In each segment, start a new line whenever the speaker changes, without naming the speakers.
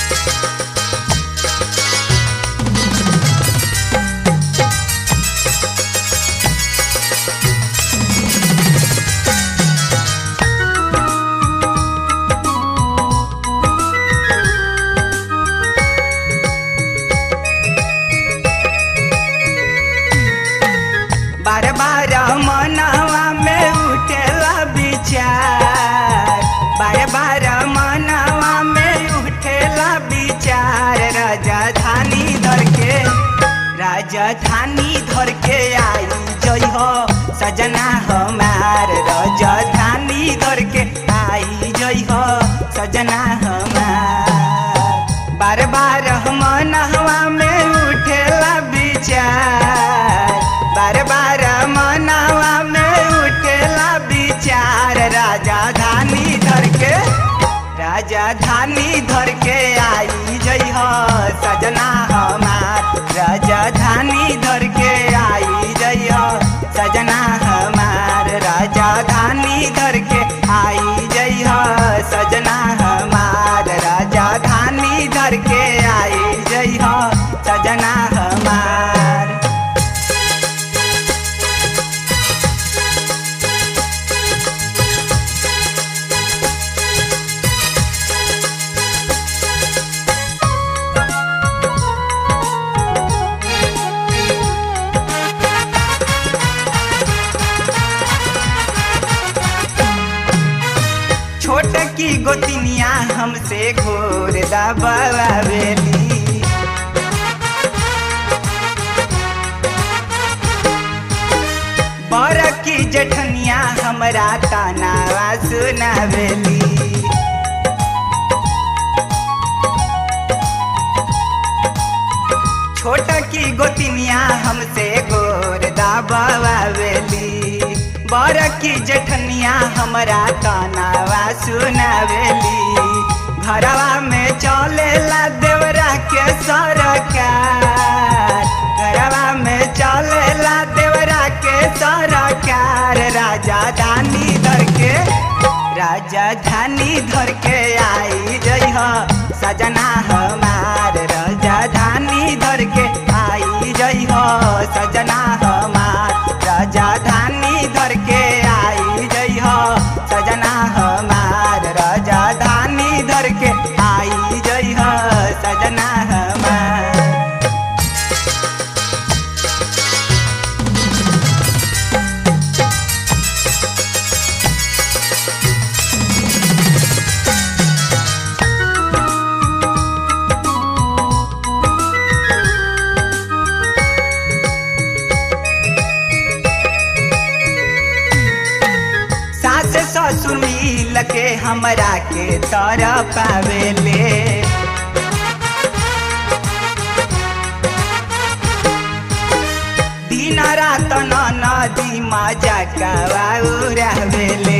बार बार मनवा में उठेला विचार बार बार मनवा में उठेला विचार राजधानी धर के राजधानी धर के आई जई हो सजना हमार राजधानी धर के आई जई हो सजना हमार बार बार मनवा में उठेला विचार बार बार मनवा में उठेला विचार राजधानी धर के राजधानी धर के आई जई हो सजना हमार राजधानी धर के आई जई हो सजना हमार राजधानी धर के आई जई हो सजना हमार राजधानी धर के आई जई हो सजना हमार छोट की गोतिनिया हमसे घोर दबावेली बर की जठनिया हमरा तानावा सुनावेली छोट की गोतिनिया हमसे गोर दाबावेली बर की जठनिया हमरा तानावा सुनावेली घरवा में चलेला देवरा के सरकार घरवा में चलेला देवरा के सरकार राजधानी धर के राजधानी धर के आई जई हो सजना हमार राजधानी धर के आई जई हो सजना हमार राजधानी धर के आई जई हो सजना हमार राजधानी धर के आई जई हो सजना हमार सास ससुर मिल के हमरा के तर पावेले दिन रात न नदी मजा रहवेले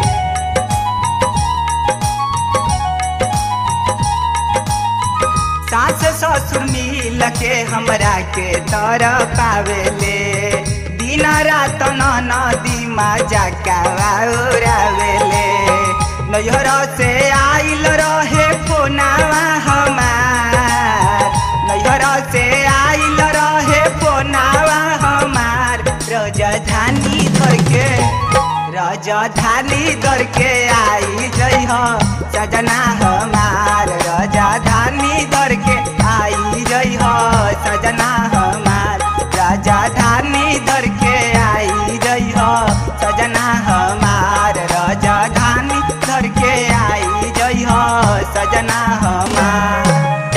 सास ससुर मिल के हमरा के तर पावेले दिन रात न नदी मजा कावेले नैहर से आइल रहे फोनावा हमार नैहर से आइल रहे फोनावा हमार राजधानी धर के राजधानी धर के आई जई हो सजना हमार राजधानी धर के आई जई हो सजना हमार राजधानी धर के आई जई हो सजना हमार राजधानी धर के आई जई हो सजना हमार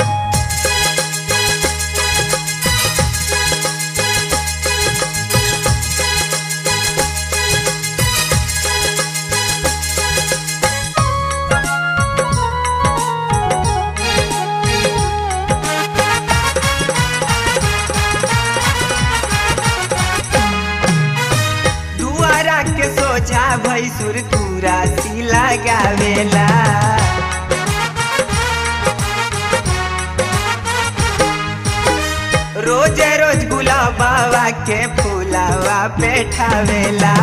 दुआरा के सोझा भैसुर तुरा सी लगावेला रोज रोज गुलाबावा के फूलावा बैठावेला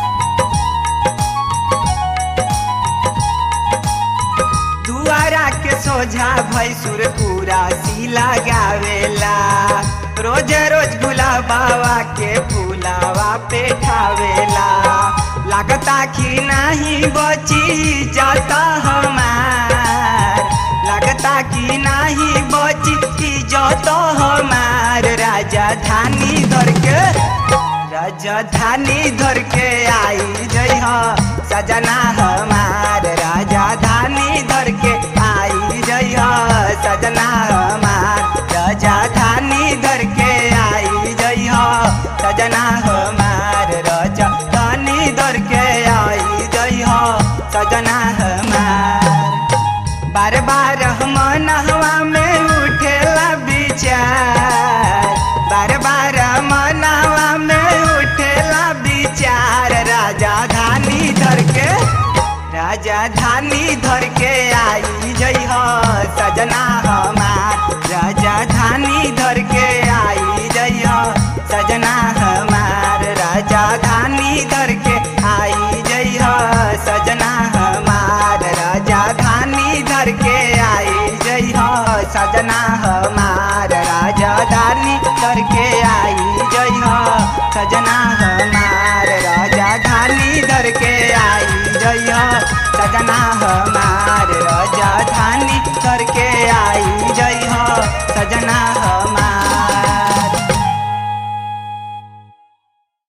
दुआरा के सोझा भैसुर पूरा सिला गावेला रोज रोज गुलाबावा के फूलावा पे ठावेला लागता कि नहीं बची जाता हमार लगता कि नहीं बची इज्जत हमार राजधानी धर के राजधानी धर के आई जई हो सजना हमार राजधानी धर के आई जई हो सजना हमार राजधानी धर के आई जई हो सजना हमार राजधानी धर के आई जई हो सजना हमार बार बार मनहवा में उठेला विचार बार बार मनहवा में उठेला विचार राजधानी धर के राजधानी धर के आई जई हो सजना हमार राजधानी धर के आई जई हो सजना हमार राजधानी धर के आई जई हो सजना हमार राजधानी धर के आई जई हो सजना हमार राजधानी धर के आई जई हो सजना हमार राजधानी धर के आई जई हो सजना हमार राजधानी धर के आई जई हो सजना हमार